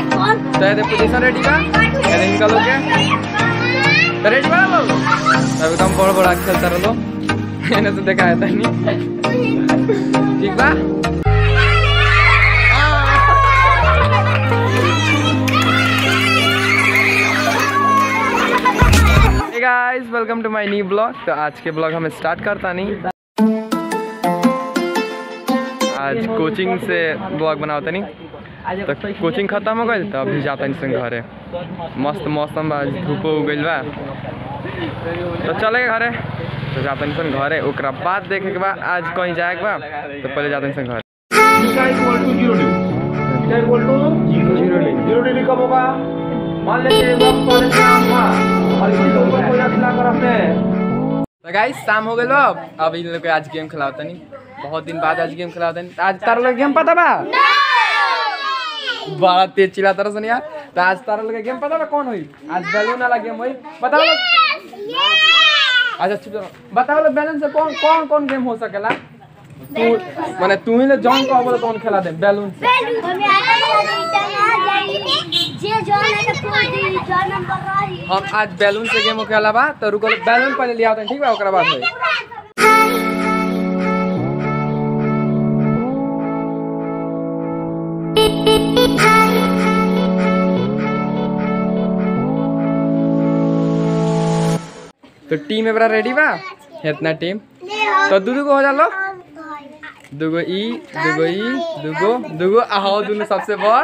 तो ये position ready बा ये इनका लोग के तो रेडी बा लो अब एकदम बड़ बड़ा खेलता रहो मैंने तो देखा है तनी ठीक बा guys welcome to my new blog तो आज के ब्लॉग हम स्टार्ट करता नहीं आज कोचिंग से ब्लॉग बनावता नहीं तो कोचिंग खत्म हो गई तो अभी जाता नहीं संग घरे मस्त मौसम बा आज धूप हो गई बा तो चले घरे तो जाता नहीं संग घरे ओकरा बाद देखे के बाद आज कहीं जाए के बा तो पहले जाता नहीं संग घरे theta equal to zero degree theta equal to zero degree zero degree कब होगा मान लीजिए वक्त पर शाम हुआ और इसी के ऊपर कोई रचना कर रखते हैं तो गाइस शाम हो गई अब अब इन लोग के आज गेम खिलावता नहीं बहुत दिन बाद आज गेम खिलावता नहीं आज तारा लोग गेम पता बा बड़ा तेज चिल्ला तरह सुनिया तो आज तारा लोग के गेम पता बा कौन हुई आज बैलून वाला गेम हुई बताओ लोग अच्छा चुप रहो बताओ लोग बैलून से कौन कौन कौन गेम हो सकेला तू माने तू ही ले जॉन को बोले कौन खेला दे बैलून से हम आज बैलून से गेम खेला बा तो रुको बैलून पहले लिया होता ठीक बा ओकरा बाद होई तो टीम एबरा रेडी बा इतना टीम तो दू दू को हो जालो दुगो ई दुगो ई दुगो दुगो आओ दोनों सबसे बड़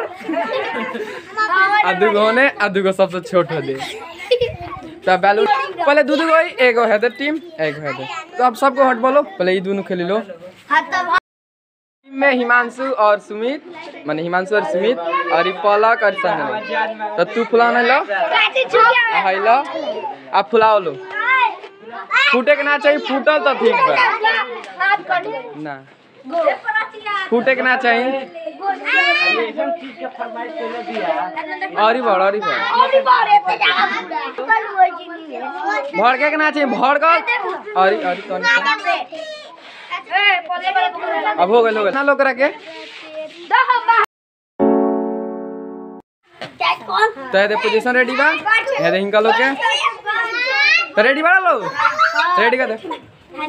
आ दुगो होने आ दुगो सबसे छोट हो दे तो बैलून पहले दू दुगो ई एगो है दे टीम एगो है दे तो अब सबको हट बोलो पहले ई दोनों खेली लो टीम में हिमांशु और सुमित माने हिमांशु और सुमित और ई पलक और संजना तो तू फुलाना लो आ हाई लो आप फुलाओ लो फूटे के ना चाहिए फूटल तो ठीक बा ना फूटे के ना चाहिए और ही बढ़ और ही बढ़ भड़ के ना चाहिए भड़ कर और ही- और ही कौन सा? अब हो गए हो गए ना लोग रखे तो ये पोजीशन रेडी बा ये दे इनका लोग के तो रेडी बा लो रेडी कर दे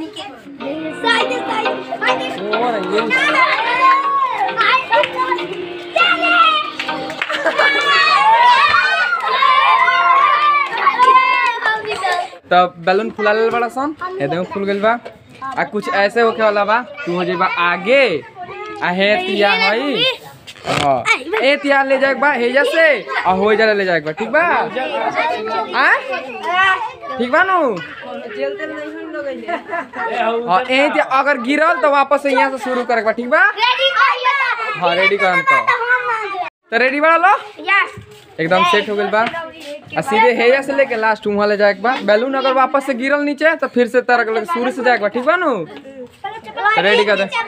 ओ रे, ये तब बैलून फुला ले बड़ा सन ये देखो फूल गइल बा आ कुछ ऐसे होके वाला बा तू हो जेबा आगे आ हे तिया हई हां ए तिया ले जाए बा हेजा से आ हो जा ले जाए बा ठीक बा आ ठीक बा नु हां ए तिया अगर गिरल तो वापस से यहाँ से शुरू करे बा ठीक बा हां रेडी करम तो तो रेडी बा लो एकदम सेट हो गइल बा आ सीधे हेया से लेके लास्ट वहाँ ले जाए बा बैलून अगर वापस से गिरल नीचे तो फिर से तरह लगे शुरू से जाए बा ठीक बा नु रेडी कर दे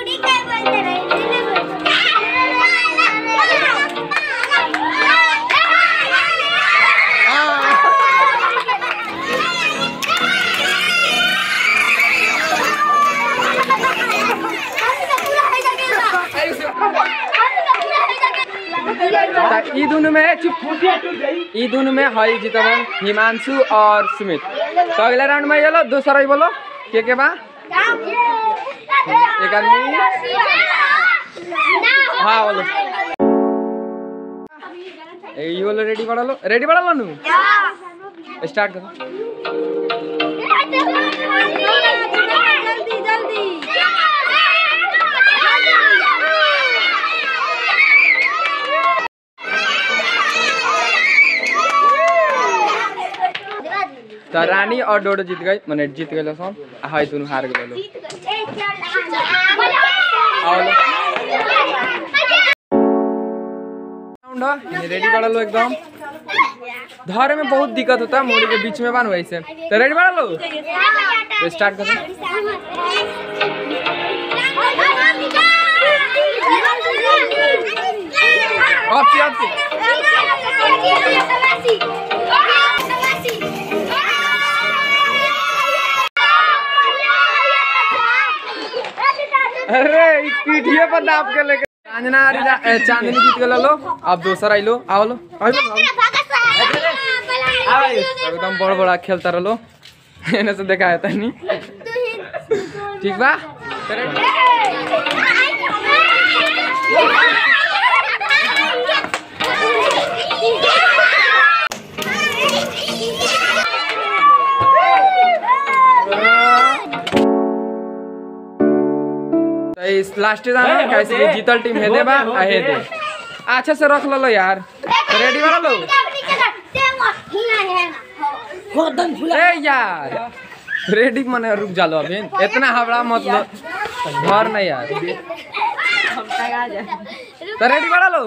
त ई दोनों में चुप ई दोनों में हई जीतवन हिमांशु और सुमित तो अगले राउंड में ये लो दूसरा ही बोलो के के बा एक आदमी हाँ बोलो ए ई बोलो रेडी बड़ा लो रेडी बड़ा लो नु स्टार्ट करो जल्दी जल्दी तो रानी और डोडो जीत गई मैंने जीत गए सब आ हई दोनों हार गए लो आओ लो राउंड है रेडी बड़ा लो एकदम धरे में बहुत दिक्कत होता है मोड़ी के बीच में बन वैसे तो रेडी बड़ा लो तो स्टार्ट करो आपसी आपसी अरे ई पीठिए पर दाब के लेके चांदना रिजा- ए, चांदनी जीत गेल लो अब दोसर आइलो आओ लो आइलो, आओ। एकदम बड़ बड़ा खेलता रहो एने से देखा है तनी ठीक बा तो इस लास्ट जाना कैसे कि जीतल टीम हे दे बा आ हे दे अच्छा से रख लो यार रेडी वाला लो ए यार रेडी मने रुक जालो अभी इतना हवड़ा मत लो घर नहीं यार तो रेडी वाला लो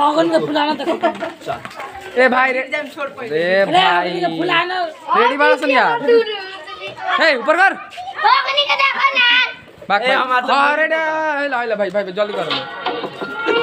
ए भाई रे ए भाई रेडी वाला सुन यार ए ऊपर कर बाक भाई हां रेडी ला ला भाई भाई जल्दी करो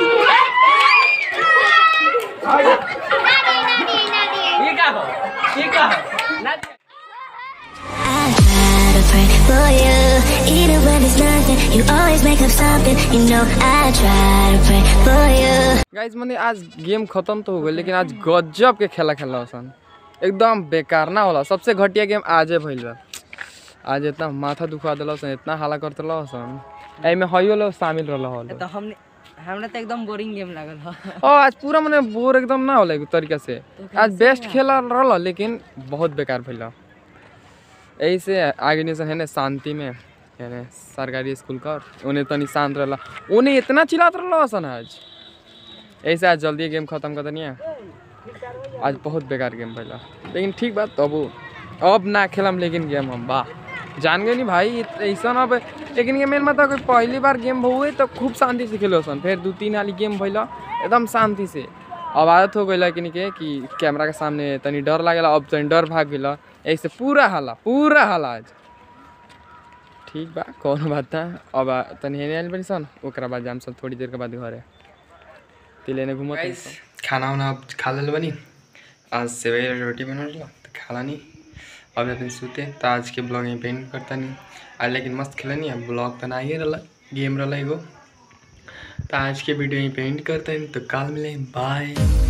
I try to pray for you, even when it's nothing. You always make up something. You know I try to pray for you. Guys मैंने आज गेम खत्म तो हो गई लेकिन आज गजब के खेला खेला सन एकदम बेकार ना होला सबसे घटिया गेम आजे भइल बा आज इतना माथा दुखा दिल सन इतना हाला करते सन एमे हइयो लोग शामिल रहल हल तो हमने हमरा तो एकदम बोरिंग गेम लागल ह ओ आज पूरा मने बोर एकदम ना होला एक तरीका से आज बेस्ट खेला रहल लेकिन बहुत बेकार भइल यही से आगे निसन है ने शांति में यानी सरकारी स्कूल का उन्हें तनी शांत रहला उन्हें इतना चिल्लात रहल सन आज ऐसे आज जल्दी गेम खत्म कर दनी आज बहुत बेकार गेम भइला लेकिन ठीक बात तब अब ना खेलम लेकिन गेम हम वाह जान गए नी भाई ऐसा अब लेकिन ये मेन मतलब कि पहली बार गेम हुए तो खूब शांति से खेलो सन फिर दू तीन वाली गेम भइला एकदम शांति से अब आदत हो गई कि के कि कैमरा के सामने तनी डर लागेला अब तनी डर भाग गेला ऐसे पूरा हाला पूरा हाला आज ठीक बा कौनो बात ना अब तनी हेने आइल बनी सन ओकरा बाद जाम सब थोड़ी देर के बाद घरे तिले ने घूमत रही सन। खाना वाना अब खा लेल बनी आज सेवई और रोटी बनल रहा तो खाला नहीं अब अपन सुते तो आज के ब्लॉग यहीं पेंट करता नहीं आज लेकिन मस्त खेला नहीं अब ब्लॉग तो ना ही रहा गेम रहा एगो तो आज के वीडियो यहीं पेंट करते हैं तो कल मिले बाय